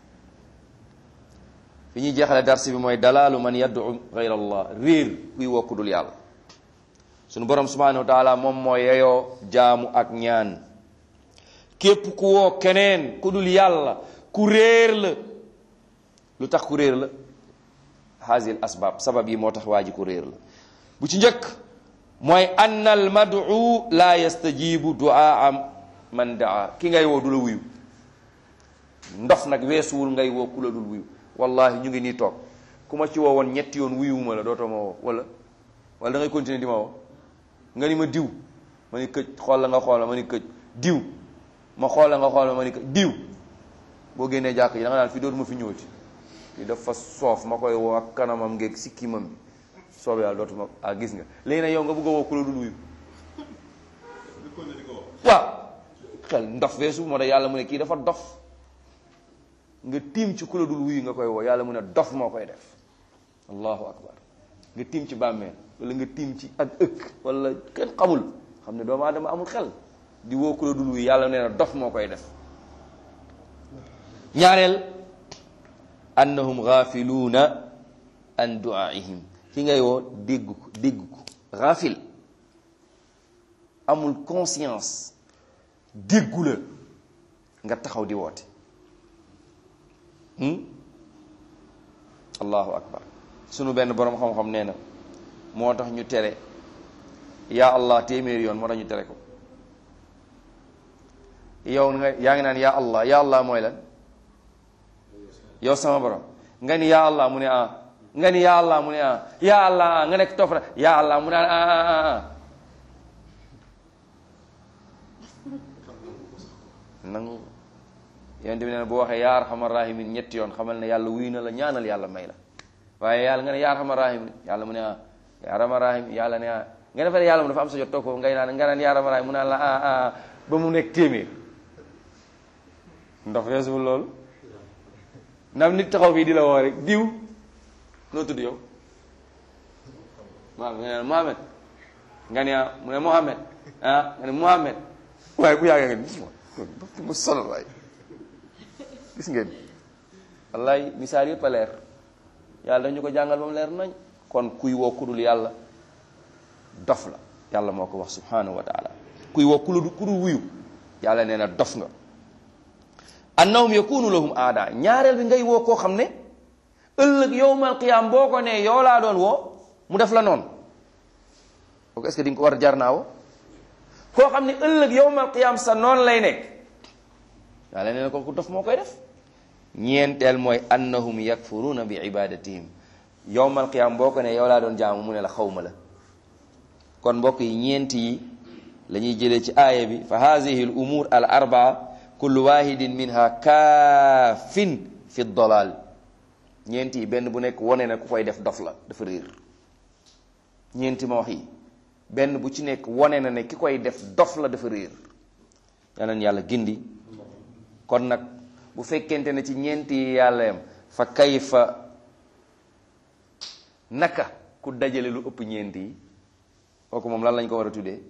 fi ñuy jeexale dars bi mooy dalaalu man yad'u ghayra allah réer kuy woo ku dul yàlla sunu borom subhanahu wa taala moom moo yeyoo jaamu ak ñaan képp ku woo keneen ku dul yàlla ku réer la lu tax ku réer la hasil asbab sabab yi moo tax waa ji ku réer la bu ci njëkk mooy ann al mad'u la yastajibu duaa man daa ki ngay woo du la wuyu ndof nag weesuwul ngay woo ku la dul wuyu wallahi ñu ngi nii toog ku ma ci woo woon ñetti yoon wuyuwuma la dootoo ma woo wala wala da ngay continuer di ma woo nga ni ma diw ma ni këj xool la nga xool ma ni këj diw ma xool la nga xool ma ni këj diw boo génnee jàkk ji da nga naan fi dootuma fi ñëwati fi dafa soof ma koy woo ak kanamam ngeeg sikkimam bi soob yàlla dootuma ah gis nga léegi nag yow nga bëgg a woo ku la dul wuyu waaw xel ndof weesu moo tax yàlla mu ne kii dafa dof nga tiim ci ku la dul wuyu nga koy woo yàlla mu ne dof moo koy def allahu akbar nga tiim ci bàmmeel wala nga tiim ci ak ëkk wala kenn xamul xam ne doomu aadama amul xel di woo ku la dul wuyu yàlla nee na dof moo koy def ñaareel annahum gaafiluuna an duaihim ki ngay woo dégg ko dégg ko gaafil amul conscience déggu la nga taxaw di woote allahu akbar sunu benn boroom xam-xam nee na moo tax ñu tere yaa allah téeméeri yoon moo tax ñu tere ko yow nga yaa ngi naan yaa allah yaa allah mooy lan yow sama borom nga ni yaa allah mu ne ah nga ni yaa allah mu ne ah yaa allah ah nga nekk topp na yaa allah mu ne ah ah ah nangu yonent bi nee na boo waxee yaa arhamar rahimin ñetti yoon xamal ne yàlla wuy na la ñaanal yàlla may la waaye yàlla nga ne yaa arhamar rahimin yàlla mu ne ah yaa arhamar rahim yàlla ne ah nga defee ne yàlla mu dafa am sa jot toog foofu ngay naan nga naan yaa arhamar rahim mu naan la ah ah ba mu nekk téeméer ndox weesuwul loolu ndax nit taxaw fii di la woo rek diw noo tudd yow Mohamed nga ne Mohamed nga ne ah mu ne Mohamed ah nga ne Mohamed waaye bu yàggee nga ni mu sonal waay gis ngeen wallaay misaal yëpp a leer yàlla dañu ko jàngal ba mu leer nañ kon kuy woo kudul yàlla dof la yàlla moo ko wax subhanahu wa taala kuy woo kudul kudul wuyu yàlla nee na dof nga annahum yakunu lahum aada ñaareel bi ngay woo koo xam ne ëllëg yowmal qiyaam boo ko nee yow laa doon woo mu def la noonu kooku est-ce que di nga ko war a jar naa woo koo xam ne ëllëg yowmal qiyaam sa noonu lay nekk yàlla nee na kooku dof moo koy def ñeenteel mooy annahum yakfuruuna bi ibadatihim yowmal qiyaam boo ko ne yow laa doon jaamu mu ne la xawma la kon mbokk yi ñeent yi la ñuy jëlee ci aaya bi fa haadihi al umur al arbaa kullu wahidin minha kaafin fi dolal ñeent yi benn bu nekk wone na ku koy def dof la dafa réer ñeenti ma wax yi benn bu ci nekk wone na ne ki koy def dof la dafa réer yanan yàlla gindi kon nag bu fekkente ne ci ñeenti yi yàlla yam fa kayfa naka ku dajale lu ëpp ñeenti yi kooku moom lan lañ ko war a tuddee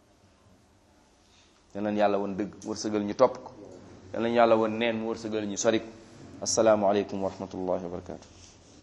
yanan yàlla woon dëgg wërsëgal ñu topp ko yal nañu yàlla woon neen mu wërsëgal ñu sori ko asalaamualeykum wa rahmatullahi wa barakatu